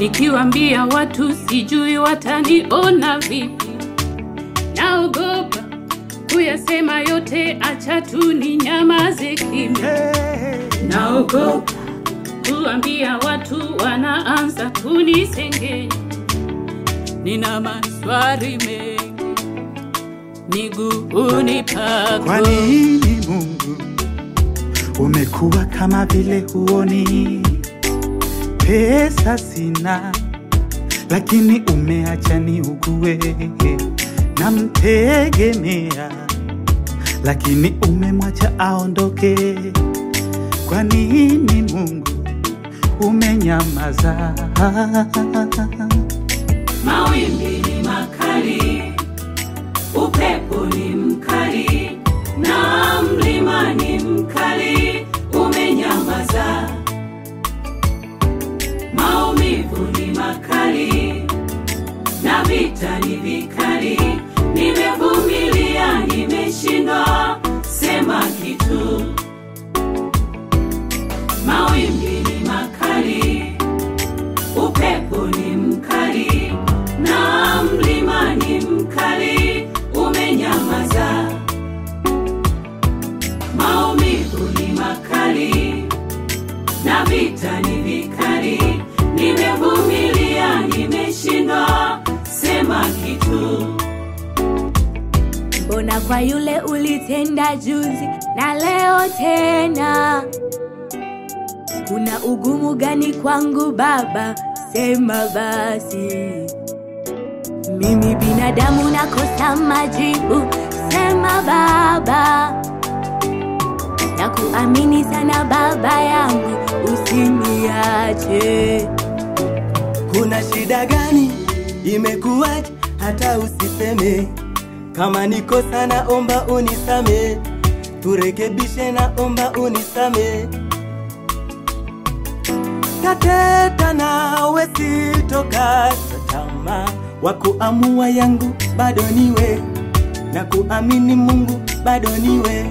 Nikiwaambia watu sijui wataniona vipi, naogopa kuyasema yote, acha tu ni nyamaze kimya. Naogopa kuambia watu, wanaanza kunisengenya. Nina maswali mengi miguuni pako. Kwa nini Mungu umekuwa kama vile huoni? Pesa sina, lakini umeacha niugue. Namtegemea, lakini umemwacha aondoke. Kwa nini Mungu umenyamaza? Mawimbi ni makali, upepo ni mkali, na mlima ni mkali, umenyamaza. Maumivu ni makali, na vita ni vikali, nimevumilia, nimeshindwa, sema kitu. Mawimbi ni makali, upepo ni mkali na mlima ni mkali, umenyamaza. Maumivu ni makali na vita ni vikali, nimevumilia, nimeshindwa, sema kitu. Mbona kwa yule ulitenda juzi na leo tena? Kuna ugumu gani kwangu Baba? Sema basi. Mimi binadamu nakosa majibu, sema Baba. Nakuamini sana Baba yangu, usiniache. Kuna shida gani? Imekuwaje hata usiseme? Kama niko sana, omba unisame, turekebishe, na omba unisame. Tateta nawe sitokata tamaa, wa kuamua yangu bado niwe, na kuamini Mungu bado niwe.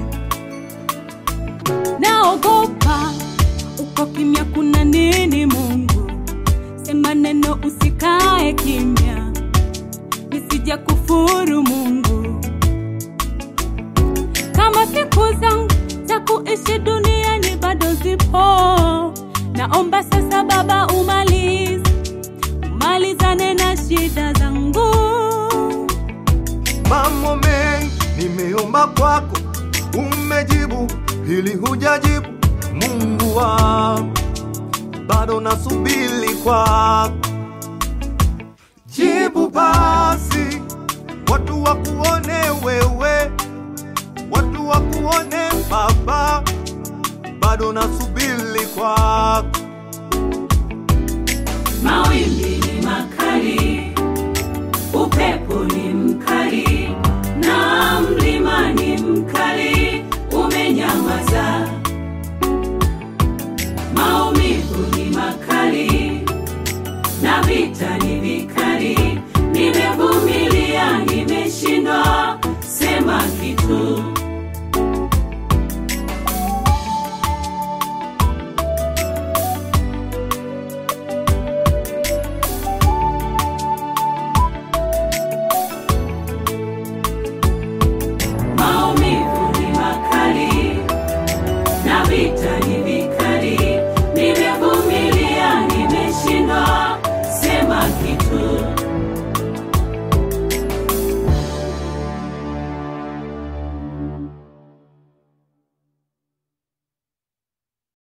Naogopa uko kimya, kuna nini? Mungu sema neno, usikae kimya, nisija kufuru Mungu. Kama siku zangu za kuishi duniani bado zipo, naomba sasa Baba umalize, umalizane na shida zangu. Mambo mengi nimeomba kwako, umejibu, hili hujajibu. Mungu wangu, bado nasubiri kwako, jibu basi, watu wakuone wewe, watu wakuone Baba, bado nasubiri kwako. Mawimbi ni makali, upepo ni mkali, na mlima ni mkali, umenyamaza. Maumivu ni makali, na vita ni vikali, nimevumilia, nimeshindwa, sema kitu. Maumivu ni makali na vita ni